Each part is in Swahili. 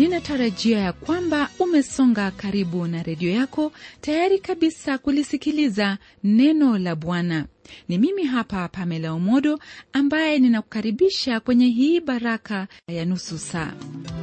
ninatarajia ya kwamba umesonga karibu na redio yako tayari kabisa kulisikiliza neno la bwana ni mimi hapa pamela umodo ambaye ninakukaribisha kwenye hii baraka ya nusu saa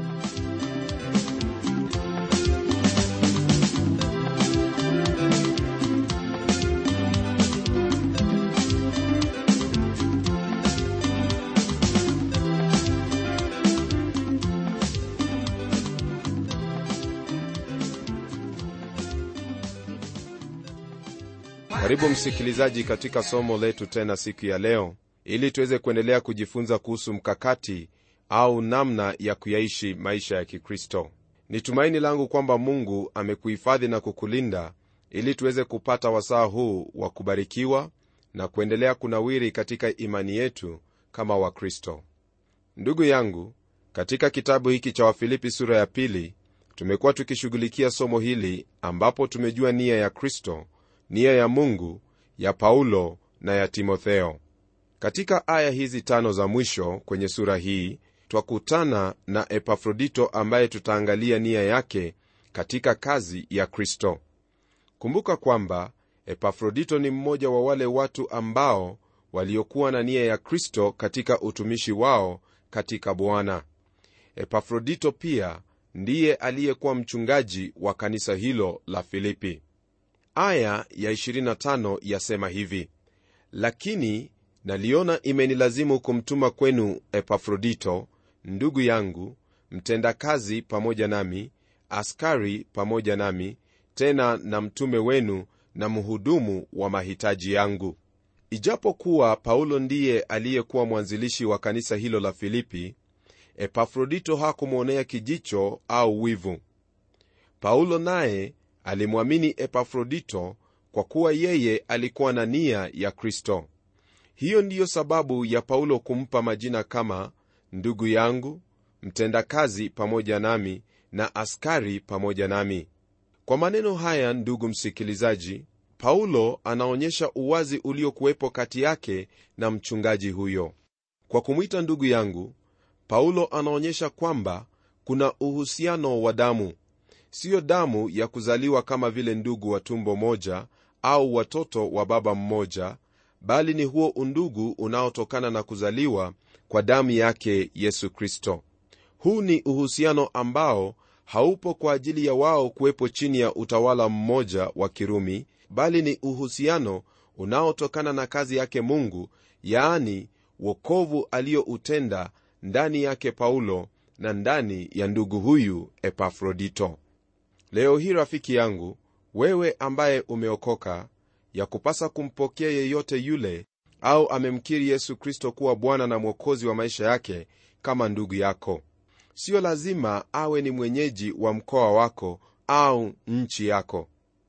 karibu msikilizaji katika somo letu tena siku ya leo ili tuweze kuendelea kujifunza kuhusu mkakati au namna ya kuyaishi maisha ya kikristo ni tumaini langu kwamba mungu amekuhifadhi na kukulinda ili tuweze kupata wasaa huu wa kubarikiwa na kuendelea kunawiri katika imani yetu kama wakristo ndugu yangu katika kitabu hiki cha wafilipi sura ya pili tumekuwa tukishughulikia somo hili ambapo tumejua nia ya kristo nia ya mungu ya paulo na ya timotheo katika aya hizi tano za mwisho kwenye sura hii twakutana na epafrodito ambaye tutaangalia nia yake katika kazi ya kristo kumbuka kwamba epafrodito ni mmoja wa wale watu ambao waliokuwa na nia ya kristo katika utumishi wao katika bwana epafrodito pia ndiye aliyekuwa mchungaji wa kanisa hilo la filipi aya ya 25 yasema hivi lakini naliona imenilazimu kumtuma kwenu epafrodito ndugu yangu mtendakazi pamoja nami askari pamoja nami tena na mtume wenu na mhudumu wa mahitaji yangu ijapokuwa paulo ndiye aliyekuwa mwanzilishi wa kanisa hilo la filipi epafrodito hakumwonea kijicho au wivu paulo naye alimwamini epafrodito kwa kuwa yeye alikuwa na nia ya kristo hiyo ndiyo sababu ya paulo kumpa majina kama ndugu yangu mtendakazi pamoja nami na askari pamoja nami kwa maneno haya ndugu msikilizaji paulo anaonyesha uwazi uliokuwepo kati yake na mchungaji huyo kwa kumwita ndugu yangu paulo anaonyesha kwamba kuna uhusiano wa damu siyo damu ya kuzaliwa kama vile ndugu wa tumbo moja au watoto wa baba mmoja bali ni huo undugu unaotokana na kuzaliwa kwa damu yake yesu kristo huu ni uhusiano ambao haupo kwa ajili ya wao kuwepo chini ya utawala mmoja wa kirumi bali ni uhusiano unaotokana na kazi yake mungu yaani wokovu aliyoutenda ndani yake paulo na ndani ya ndugu huyu epafrodito leo hii rafiki yangu wewe ambaye umeokoka ya kupasa kumpokea yeyote yule au amemkiri yesu kristo kuwa bwana na mwokozi wa maisha yake kama ndugu yako siyo lazima awe ni mwenyeji wa mkoa wako au nchi yako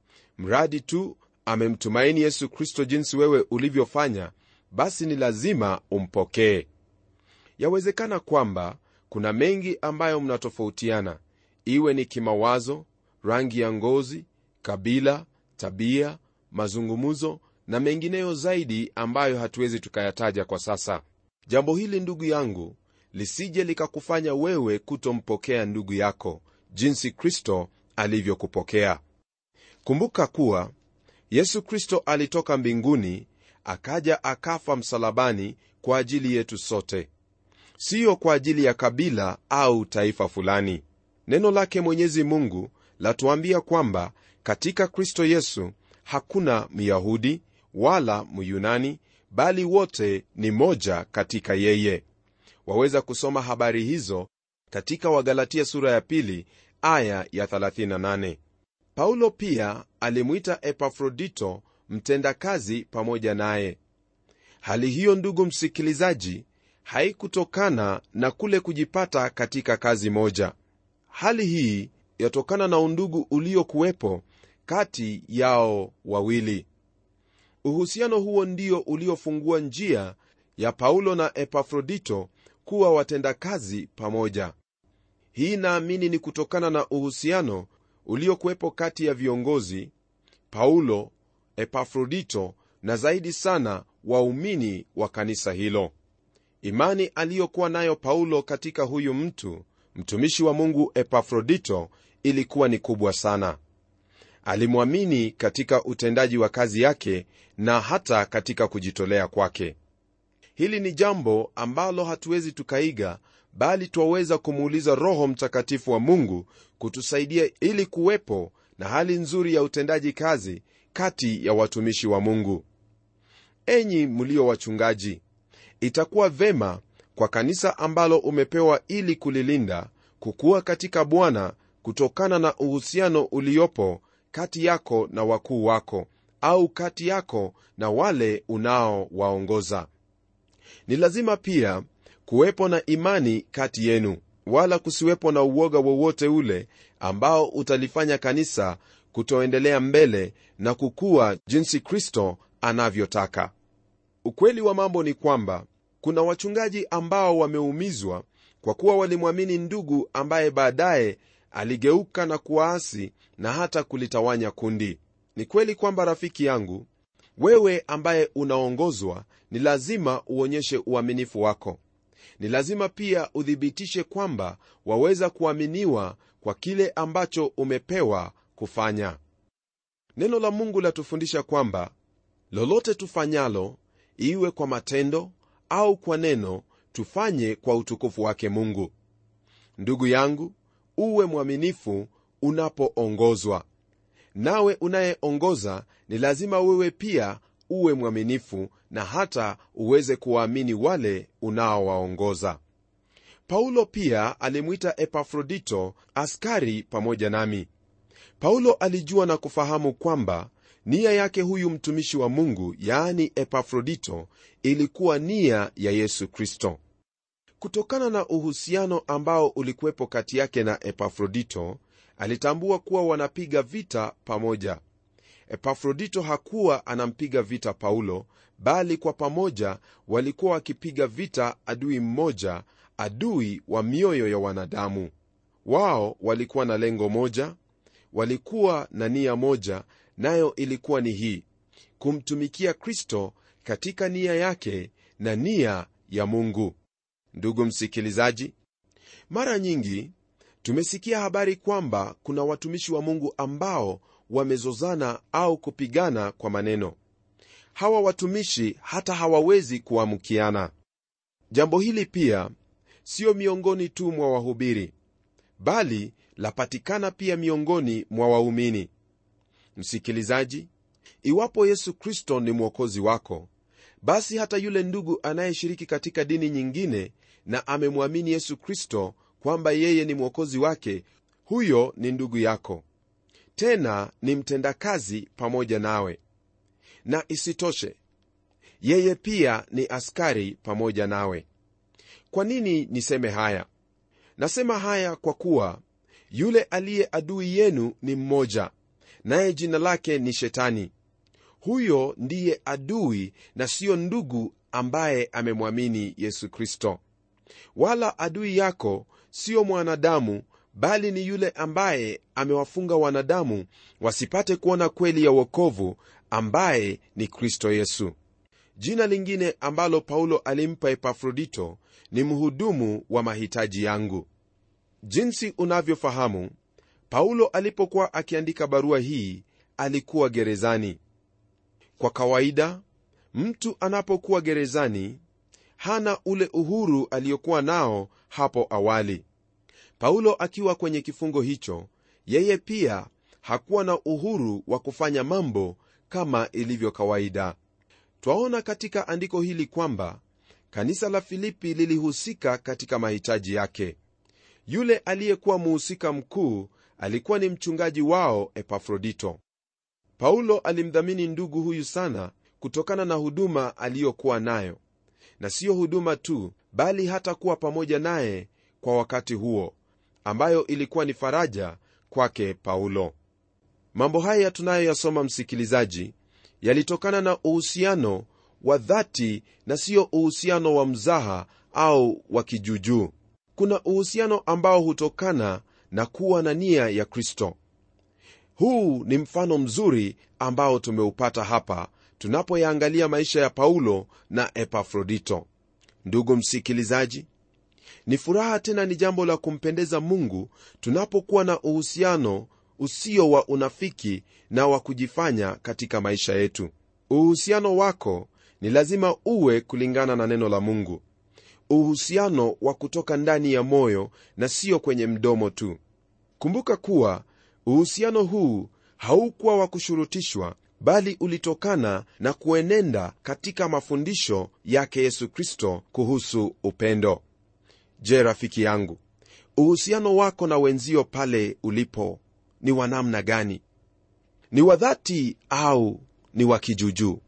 mradi tu amemtumaini yesu kristo jinsi wewe ulivyofanya basi ni lazima umpokee yawezekana kwamba kuna mengi ambayo mnatofautiana iwe ni kimawazo rangi ya ngozi kabila tabia mazungumzo na mengineyo zaidi ambayo hatuwezi tukayataja kwa sasa jambo hili ndugu yangu lisije likakufanya wewe kutompokea ndugu yako jinsi kristo alivyokupokea kumbuka kuwa yesu kristo alitoka mbinguni akaja akafa msalabani kwa ajili yetu sote siyo kwa ajili ya kabila au taifa fulani neno lake mwenyezi mungu latuambia kwamba katika kristo yesu hakuna myahudi wala myunani bali wote ni moja katika yeye waweza kusoma habari hizo katika wagalatia sura ya pili aya ya 38 paulo pia alimwita epafrodito mtendakazi pamoja naye hali hiyo ndugu msikilizaji haikutokana na kule kujipata katika kazi moja hali hii yatokana na undugu uliokuwepo kati yao wawili uhusiano huo ndio uliofungua njia ya paulo na epafrodito kuwa watendakazi pamoja hii naamini ni kutokana na uhusiano uliokuwepo kati ya viongozi paulo epafrodito na zaidi sana waumini wa kanisa hilo imani aliyokuwa nayo paulo katika huyu mtu mtumishi wa mungu epafrodito ilikuwa ni kubwa sana alimwamini katika utendaji wa kazi yake na hata katika kujitolea kwake hili ni jambo ambalo hatuwezi tukaiga bali twaweza kumuuliza roho mtakatifu wa mungu kutusaidia ili kuwepo na hali nzuri ya utendaji kazi kati ya watumishi wa mungu enyi mlio wachungaji itakuwa vema kwa kanisa ambalo umepewa ili kulilinda kukuwa katika bwana kutokana na uhusiano uliopo kati yako na wakuu wako au kati yako na wale unaowaongoza ni lazima pia kuwepo na imani kati yenu wala kusiwepo na uoga wowote ule ambao utalifanya kanisa kutoendelea mbele na kukua jinsi kristo anavyotaka ukweli wa mambo ni kwamba kuna wachungaji ambao wameumizwa kwa kuwa walimwamini ndugu ambaye baadaye aligeuka na kuwaasi na hata kulitawanya kundi ni kweli kwamba rafiki yangu wewe ambaye unaongozwa ni lazima uonyeshe uaminifu wako ni lazima pia uthibitishe kwamba waweza kuaminiwa kwa kile ambacho umepewa kufanya neno la mungu latufundisha kwamba lolote tufanyalo iwe kwa matendo au kwa neno tufanye kwa utukufu wake mungu ndugu yangu uwe mwaminifu unapoongozwa nawe unayeongoza ni lazima wewe pia uwe mwaminifu na hata uweze kuwaamini wale unaowaongoza paulo pia alimwita epafrodito askari pamoja nami paulo alijua na kufahamu kwamba nia yake huyu mtumishi wa mungu yaani epafrodito ilikuwa nia ya yesu kristo kutokana na uhusiano ambao ulikuwepo kati yake na epafrodito alitambua kuwa wanapiga vita pamoja epafrodito hakuwa anampiga vita paulo bali kwa pamoja walikuwa wakipiga vita adui mmoja adui wa mioyo ya wanadamu wao walikuwa na lengo moja walikuwa na nia moja nayo ilikuwa ni hii kumtumikia kristo katika nia yake na nia ya mungu ndugu msikilizaji mara nyingi tumesikia habari kwamba kuna watumishi wa mungu ambao wamezozana au kupigana kwa maneno hawa watumishi hata hawawezi kuamkiana jambo hili pia siyo miongoni tu mwa wahubiri bali lapatikana pia miongoni mwa waumini msikilizaji iwapo yesu kristo ni mwokozi wako basi hata yule ndugu anayeshiriki katika dini nyingine na amemwamini yesu kristo kwamba yeye ni mwokozi wake huyo ni ndugu yako tena ni mtendakazi pamoja nawe na isitoshe yeye pia ni askari pamoja nawe kwa nini niseme haya nasema haya kwa kuwa yule aliye adui yenu ni mmoja naye jina lake ni shetani huyo ndiye adui na siyo ndugu ambaye amemwamini yesu kristo wala adui yako siyo mwanadamu bali ni yule ambaye amewafunga wanadamu wasipate kuona kweli ya wokovu ambaye ni kristo yesu jina lingine ambalo paulo alimpa epafrodito ni mhudumu wa mahitaji yangu jinsi unavyofahamu paulo alipokuwa akiandika barua hii alikuwa gerezani kwa kawaida mtu anapokuwa gerezani hana ule uhuru aliyokuwa nao hapo awali paulo akiwa kwenye kifungo hicho yeye pia hakuwa na uhuru wa kufanya mambo kama ilivyo kawaida twaona katika andiko hili kwamba kanisa la filipi lilihusika katika mahitaji yake yule aliyekuwa muhusika mkuu alikuwa ni mchungaji wao epafrodito paulo alimdhamini ndugu huyu sana kutokana na huduma aliyokuwa nayo na siyo huduma tu bali hata kuwa pamoja naye kwa wakati huo ambayo ilikuwa ni faraja kwake paulo mambo haya tunayoyasoma msikilizaji yalitokana na uhusiano wa dhati na siyo uhusiano wa mzaha au wa kijuujuu kuna uhusiano ambao hutokana na kuwa na nia ya kristo huu ni mfano mzuri ambao tumeupata hapa tunapoyaangalia maisha ya paulo na epafrodito ndugu msikilizaji ni furaha tena ni jambo la kumpendeza mungu tunapokuwa na uhusiano usio wa unafiki na wa kujifanya katika maisha yetu uhusiano wako ni lazima uwe kulingana na neno la mungu uhusiano wa kutoka ndani ya moyo na sio kwenye mdomo tu kumbuka kuwa uhusiano huu haukuwa wa kushurutishwa bali ulitokana na kuenenda katika mafundisho yake yesu kristo kuhusu upendo je rafiki yangu uhusiano wako na wenzio pale ulipo ni wa namna gani ni wa dhati au ni wa kijuujuu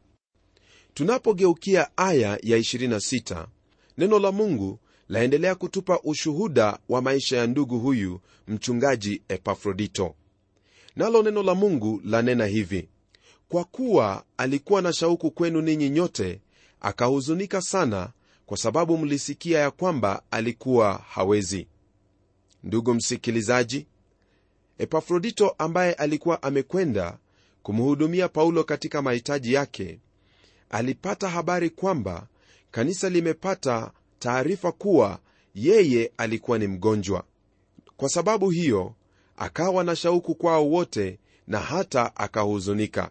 tunapogeukia aya ya 26 neno la mungu laendelea kutupa ushuhuda wa maisha ya ndugu huyu mchungaji epafrodito nalo neno la mungu lanena hivi kwa kuwa alikuwa na shauku kwenu ninyi nyote akahuzunika sana kwa sababu mlisikia ya kwamba alikuwa hawezi ndugu msikilizaji epafrodito ambaye alikuwa amekwenda kumhudumia paulo katika mahitaji yake alipata habari kwamba kanisa limepata taarifa kuwa yeye alikuwa ni mgonjwa kwa sababu hiyo akawa na shauku kwao wote na hata akahuzunika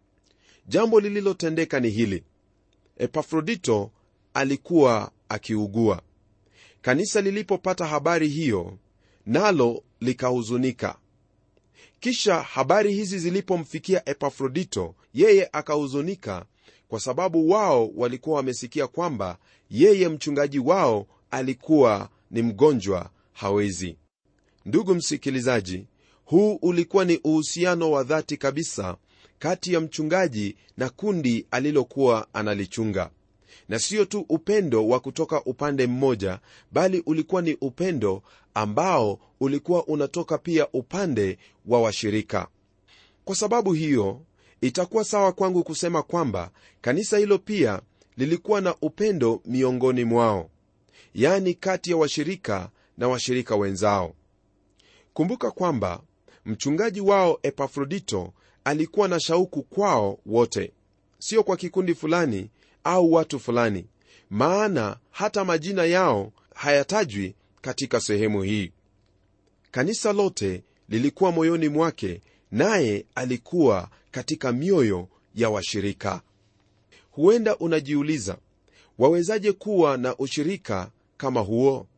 jambo lililotendeka ni hili epafrodito alikuwa akiugua kanisa lilipopata habari hiyo nalo likahuzunika kisha habari hizi zilipomfikia epafrodito yeye akahuzunika kwa sababu wao walikuwa wamesikia kwamba yeye mchungaji wao alikuwa ni mgonjwa hawezi ndugu msikilizaji huu ulikuwa ni uhusiano wa dhati kabisa kati ya mchungaji na kundi alilokuwa analichunga na siyo tu upendo wa kutoka upande mmoja bali ulikuwa ni upendo ambao ulikuwa unatoka pia upande wa washirika kwa sababu hiyo itakuwa sawa kwangu kusema kwamba kanisa hilo pia lilikuwa na upendo miongoni mwao yani kati ya washirika na washirika wenzao kumbuka kwamba mchungaji wao epafrodito alikuwa na shauku kwao wote sio kwa kikundi fulani au watu fulani maana hata majina yao hayatajwi katika sehemu hii kanisa lote lilikuwa moyoni mwake naye alikuwa katika mioyo ya washirika huenda unajiuliza wawezaje kuwa na ushirika kama huo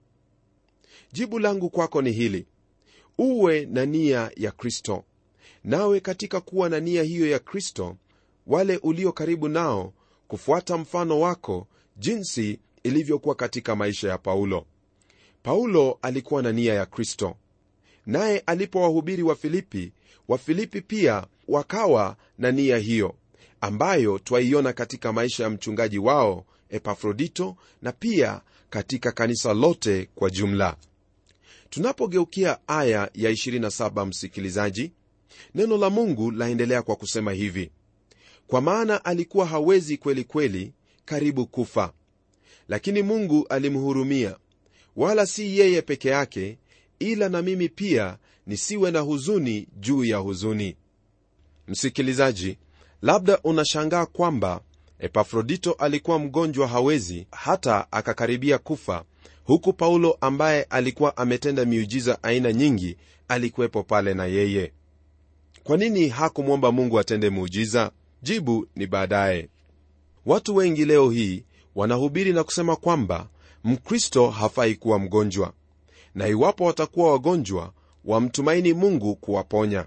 jibu langu kwako ni hili uwe na nia ya kristo nawe katika kuwa na nia hiyo ya kristo wale ulio karibu nao kufuata mfano wako jinsi ilivyokuwa katika maisha ya paulo paulo alikuwa na nia ya kristo naye alipowahubiri wa filipi wafilipi pia wakawa na nia hiyo ambayo twaiona katika maisha ya mchungaji wao epafrodito na pia katika kanisa lote kwa jumla tunapogeukia aya ya 27 msikilizaji neno la mungu laendelea kwa kusema hivi kwa maana alikuwa hawezi kweli kweli karibu kufa lakini mungu alimhurumia wala si yeye peke yake ila na mimi pia nisiwe na huzuni juu ya huzuni msikilizaji labda unashangaa kwamba epafrodito alikuwa mgonjwa hawezi hata akakaribia kufa huku paulo ambaye alikuwa ametenda miujiza aina nyingi alikuwepo pale na yeye kwa nini hakumwomba mungu atende muujiza jibu ni baadaye watu wengi leo hii wanahubiri na kusema kwamba mkristo hafai kuwa mgonjwa na iwapo watakuwa wagonjwa wamtumaini mungu kuwaponya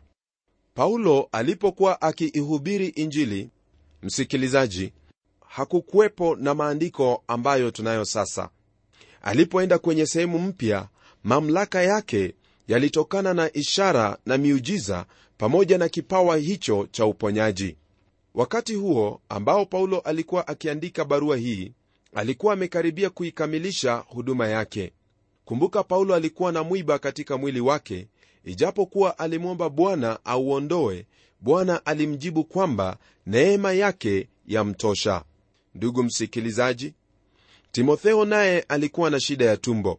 paulo alipokuwa akiihubiri injili msikilizaji hakukuwepo na maandiko ambayo tunayo sasa alipoenda kwenye sehemu mpya mamlaka yake yalitokana na ishara na miujiza pamoja na kipawa hicho cha uponyaji wakati huo ambao paulo alikuwa akiandika barua hii alikuwa amekaribia kuikamilisha huduma yake kumbuka paulo alikuwa na mwiba katika mwili wake ijapokuwa alimwomba bwana auondoe bwana alimjibu kwamba neema yake yamtosha ndugu msikilizaji timotheo naye alikuwa na shida ya tumbo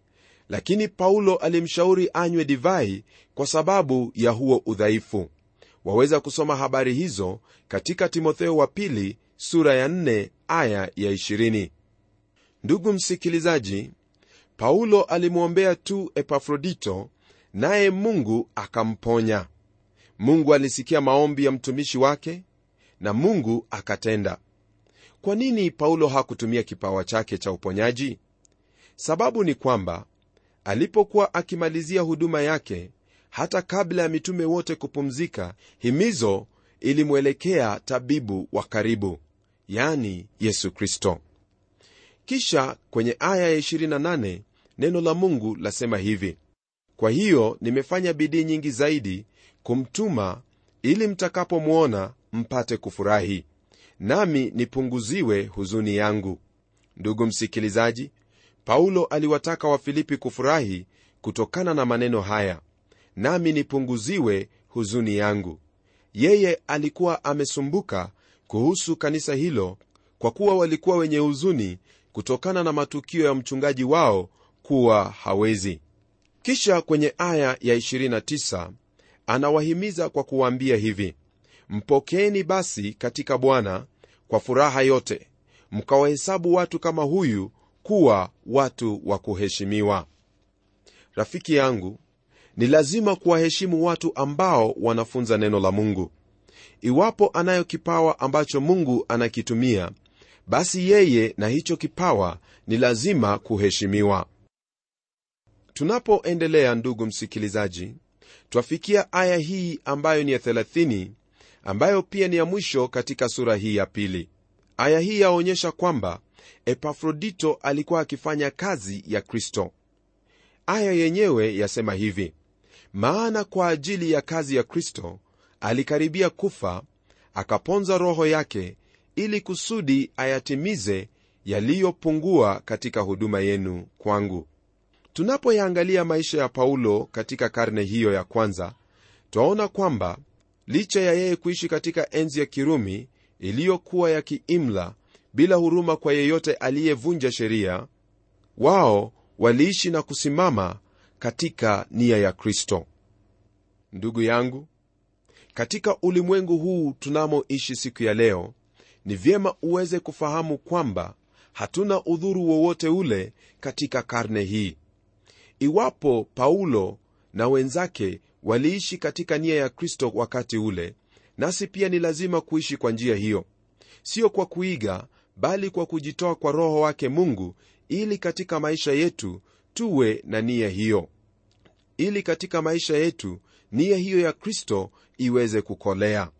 lakini paulo alimshauri anywe divai kwa sababu ya huo udhaifu waweza kusoma habari hizo katika timotheo wa pili sura ya 4 aya ya 20 ndugu msikilizaji paulo alimwombea tu epafrodito naye mungu akamponya mungu alisikia maombi ya mtumishi wake na mungu akatenda kwa nini paulo hakutumia kipawa chake cha uponyaji sababu ni kwamba alipokuwa akimalizia huduma yake hata kabla ya mitume wote kupumzika himizo ilimwelekea tabibu wa karibu yani yesu kristo kisha kwenye aya ya 28 neno la mungu lasema hivi kwa hiyo nimefanya bidii nyingi zaidi kumtuma ili mtakapomwona mpate kufurahi nami nipunguziwe huzuni yangu ndugu msikilizaji paulo aliwataka wafilipi kufurahi kutokana na maneno haya nami nipunguziwe huzuni yangu yeye alikuwa amesumbuka kuhusu kanisa hilo kwa kuwa walikuwa wenye huzuni kutokana na matukio ya mchungaji wao kuwa hawezi kisha kwenye aya ya 29 anawahimiza kwa kuwaambia hivi mpokeeni basi katika bwana kwa furaha yote mkawahesabu watu kama huyu kuwa watu wa kuheshimiwa rafiki yangu ni lazima kuwaheshimu watu ambao wanafunza neno la mungu iwapo anayo kipawa ambacho mungu anakitumia basi yeye na hicho kipawa ni lazima kuheshimiwa tunapoendelea ndugu msikilizaji twafikia aya hii ambayo ni ya 30 ambayo pia ni ya mwisho katika sura hii ya pili aya hii yaonyesha kwamba epafrodito alikuwa akifanya kazi ya kristo aya yenyewe yasema hivi maana kwa ajili ya kazi ya kristo alikaribia kufa akaponza roho yake ili kusudi ayatimize yaliyopungua katika huduma yenu kwangu tunapoyaangalia maisha ya paulo katika karne hiyo ya kwanza twaona kwamba licha ya yeye kuishi katika enzi ya kirumi iliyokuwa ya kiimla bila huruma kwa yeyote aliyevunja sheria wao waliishi na kusimama katika nia ya kristo ndugu yangu katika ulimwengu huu tunamoishi siku ya leo ni vyema uweze kufahamu kwamba hatuna udhuru wowote ule katika karne hii iwapo paulo na wenzake waliishi katika nia ya kristo wakati ule nasi pia ni lazima kuishi kwa njia hiyo sio kwa kuiga bali kwa kujitoa kwa roho wake mungu ili katika maisha yetu tuwe na nia hiyo ili katika maisha yetu nia hiyo ya kristo iweze kukolea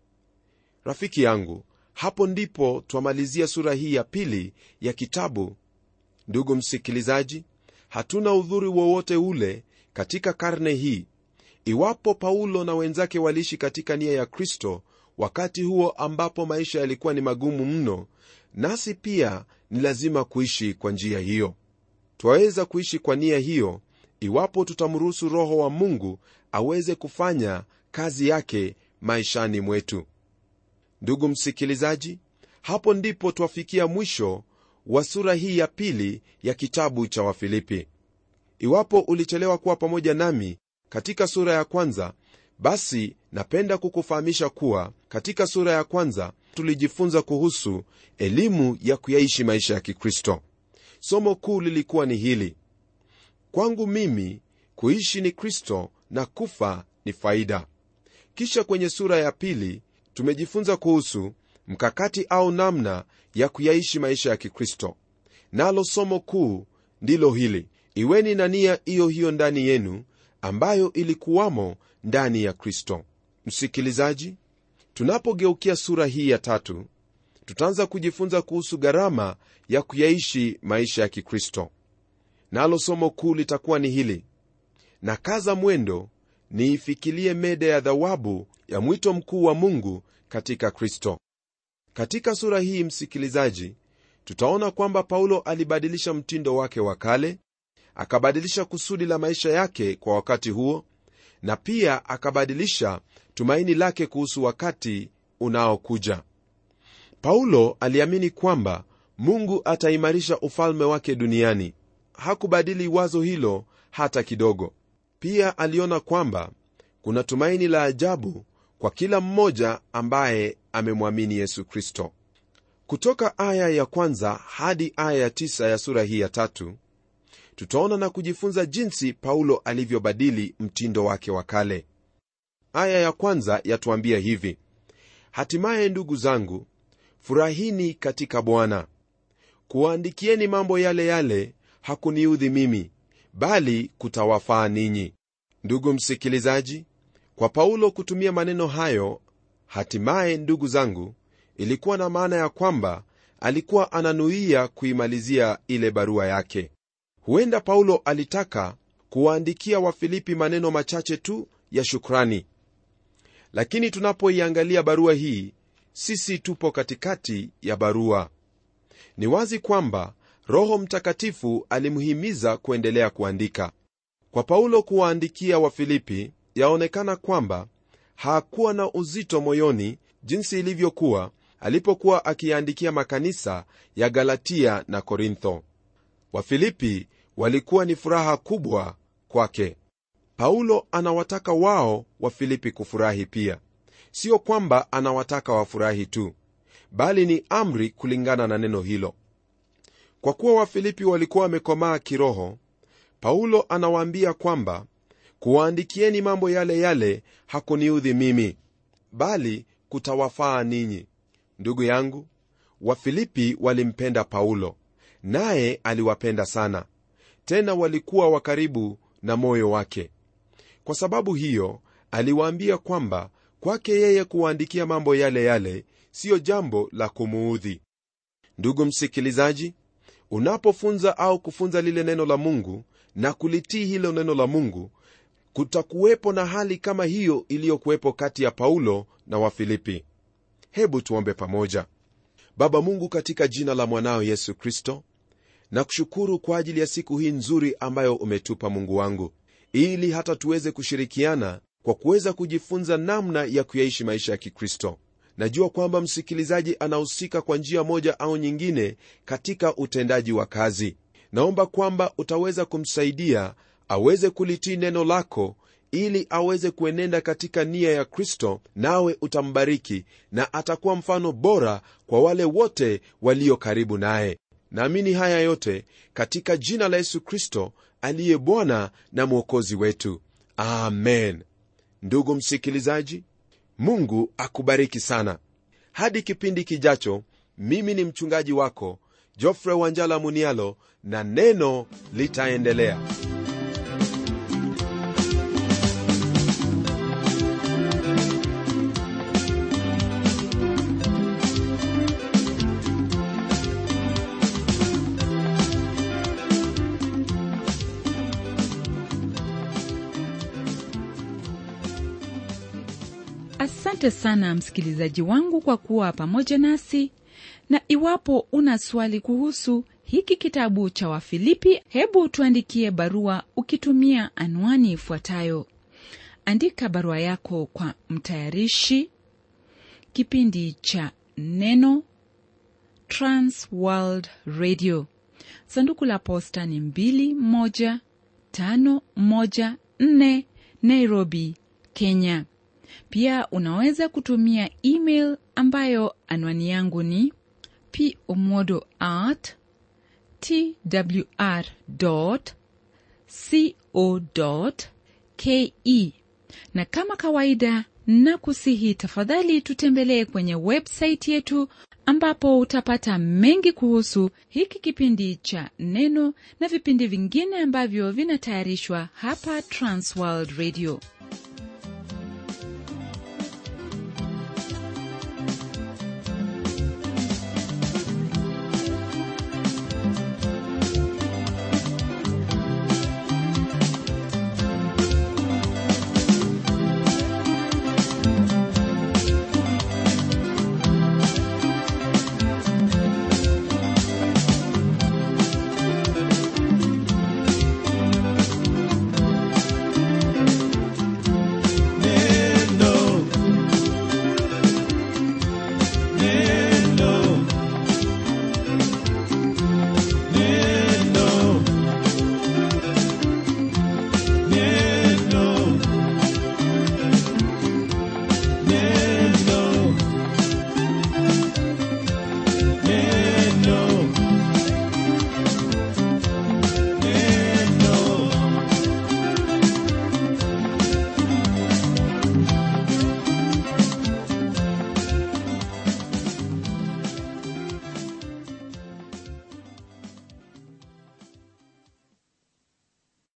rafiki yangu hapo ndipo twamalizia sura hii ya pili ya kitabu ndugu msikilizaji hatuna udhuri wowote ule katika karne hii iwapo paulo na wenzake waliishi katika nia ya kristo wakati huo ambapo maisha yalikuwa ni magumu mno nasi pia ni lazima kuishi kwa njia hiyo twaweza kuishi kwa nia hiyo iwapo tutamruhusu roho wa mungu aweze kufanya kazi yake maishani mwetu ndugu msikilizaji hapo ndipo twafikia mwisho wa sura hii ya pili ya kitabu cha wafilipi iwapo ulichelewa kuwa pamoja nami katika sura ya kwanza basi napenda kukufahamisha kuwa katika sura ya kwanza tulijifunza kuhusu elimu ya kuyaishi maisha ya kikristo somo kuu lilikuwa ni hili kwangu mimi kuishi ni kristo na kufa ni faida kisha kwenye sura ya pili tumejifunza kuhusu mkakati au namna ya kuyaishi maisha ya kikristo nalo somo kuu ndilo hili iweni na nia hiyo hiyo ndani yenu ambayo ilikuwamo ndani ya kristo msikilizaji tunapogeukia sura hii ya tatu tutaanza kujifunza kuhusu gharama ya kuyaishi maisha ya kikristo nalo somo kuu litakuwa ni hili na kaza mwendo niifikilie meda ya dhawabu ya mwito mkuu wa mungu katika kristo katika sura hii msikilizaji tutaona kwamba paulo alibadilisha mtindo wake wa kale akabadilisha kusudi la maisha yake kwa wakati huo na pia akabadilisha tumaini lake kuhusu wakati unaokuja paulo aliamini kwamba mungu ataimarisha ufalme wake duniani hakubadili wazo hilo hata kidogo pia aliona kwamba kuna tumaini la ajabu kwa kila mmoja ambaye amemwamini yesu kristo kutoka aya ya kwanza hadi aya ya tisa ya sura hii ya tatu tutaona na kujifunza jinsi paulo alivyobadili mtindo wake wa kale aya ya kwanza yatuambia hivi hatimaye ndugu zangu furahini katika bwana kuwaandikieni mambo yale yale hakuniudhi mimi bali kutawafaa ninyi ndugu msikilizaji kwa paulo kutumia maneno hayo hatimaye ndugu zangu ilikuwa na maana ya kwamba alikuwa ananuia kuimalizia ile barua yake huenda paulo alitaka kuwaandikia wafilipi maneno machache tu ya shukrani lakini tunapoiangalia barua hii sisi tupo katikati ya barua ni wazi kwamba roho mtakatifu alimhimiza kuendelea kuandika kwa paulo kuwaandikia wafilipi yaonekana kwamba hakuwa na uzito moyoni jinsi ilivyokuwa alipokuwa akiyaandikia makanisa ya galatia na korintho wafilipi walikuwa ni furaha kubwa kwake paulo anawataka wao wafilipi kufurahi pia sio kwamba anawataka wafurahi tu bali ni amri kulingana na neno hilo kwa kuwa wafilipi walikuwa wamekomaa kiroho paulo anawaambia kwamba kuwaandikieni mambo yale yale hakuniudhi mimi bali kutawafaa ninyi ndugu yangu wafilipi walimpenda paulo naye aliwapenda sana tena walikuwa wa karibu na moyo wake kwa sababu hiyo aliwaambia kwamba kwake yeye kuwaandikia mambo yale yale siyo jambo la kumuudhi ndugu msikilizaji unapofunza au kufunza lile neno la mungu na kulitii hilo neno la mungu kutakuwepo na hali kama hiyo iliyokuwepo kati ya paulo na wafilipi hebu tuombe pamoja baba mungu katika jina la mwanao yesu kristo na kushukuru kwa ajili ya siku hii nzuri ambayo umetupa mungu wangu ili hata tuweze kushirikiana kwa kuweza kujifunza namna ya kuyaishi maisha ya kikristo najua kwamba msikilizaji anahusika kwa njia moja au nyingine katika utendaji wa kazi naomba kwamba utaweza kumsaidia aweze kulitii neno lako ili aweze kuenenda katika nia ya kristo nawe utambariki na atakuwa mfano bora kwa wale wote walio karibu naye naamini haya yote katika jina la yesu kristo aliye bwana na mwokozi wetu amen ndugu msikilizaji mungu akubariki sana hadi kipindi kijacho mimi ni mchungaji wako jofre wanjala munialo na neno litaendelea asante sana msikilizaji wangu kwa kuwa pamoja nasi na iwapo una swali kuhusu hiki kitabu cha wafilipi hebu tuandikie barua ukitumia anwani ifuatayo andika barua yako kwa mtayarishi kipindi cha neno transworld radio sanduku la posta ni 21514 nairobi kenya pia unaweza kutumia email ambayo anwani yangu ni pomodo at twr co ke na kama kawaida na kusihi tafadhali tutembelee kwenye websaiti yetu ambapo utapata mengi kuhusu hiki kipindi cha neno na vipindi vingine ambavyo vinatayarishwa hapa transworld radio